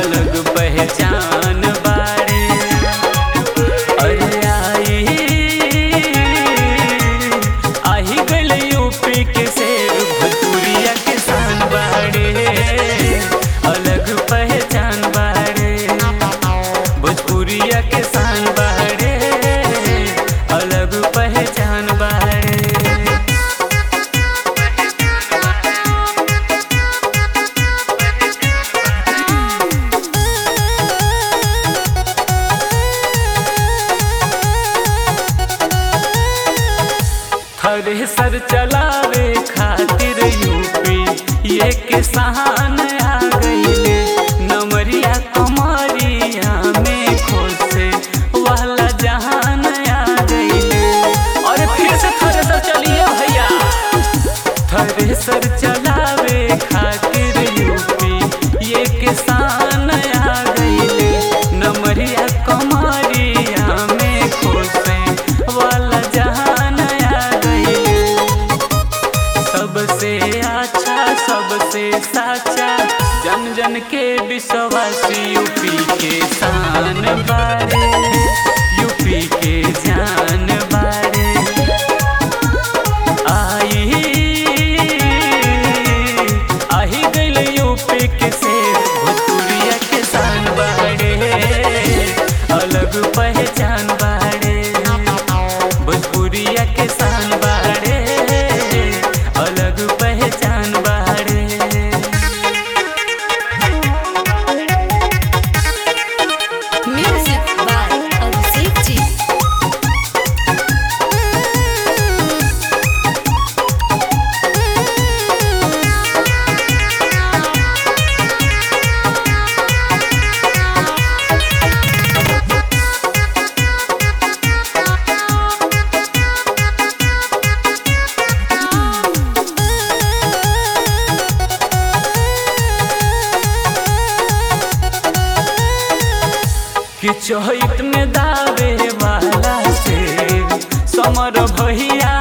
अलग पहचान बाड़े अरे आई आही गल यूपी के शेर भोजपुरिया के शान बाड़े अलग पहचान बाड़े भोजपुरिया के शान बाड़े अलग पहचान बाड़े हरे सर चलावे खातिर यूपी ये किसान आ गईले नमरिया कमरिया में खोसे वाला जहान आ गईले और फिर से थरे सर चलिए भैया थरे सर चलावे खातिर यूपी ये किसान आ गईले नमरिया कमरिया में खोसे वाला जहान आ गईले सबसे अच्छा सबसे साचा जन जन के विश्वासी यूपी के शान बारे यूपी के जान बारे आई आही गइल यूपी के शेर भोजपुरिया के शान बाड़े अलग पहचान बाड़े भोजपुरिया के शान बाड़े अलग पहचान बाड़े Music by Abhishek Ji. कि चोहित में दावे वाला से समर भैया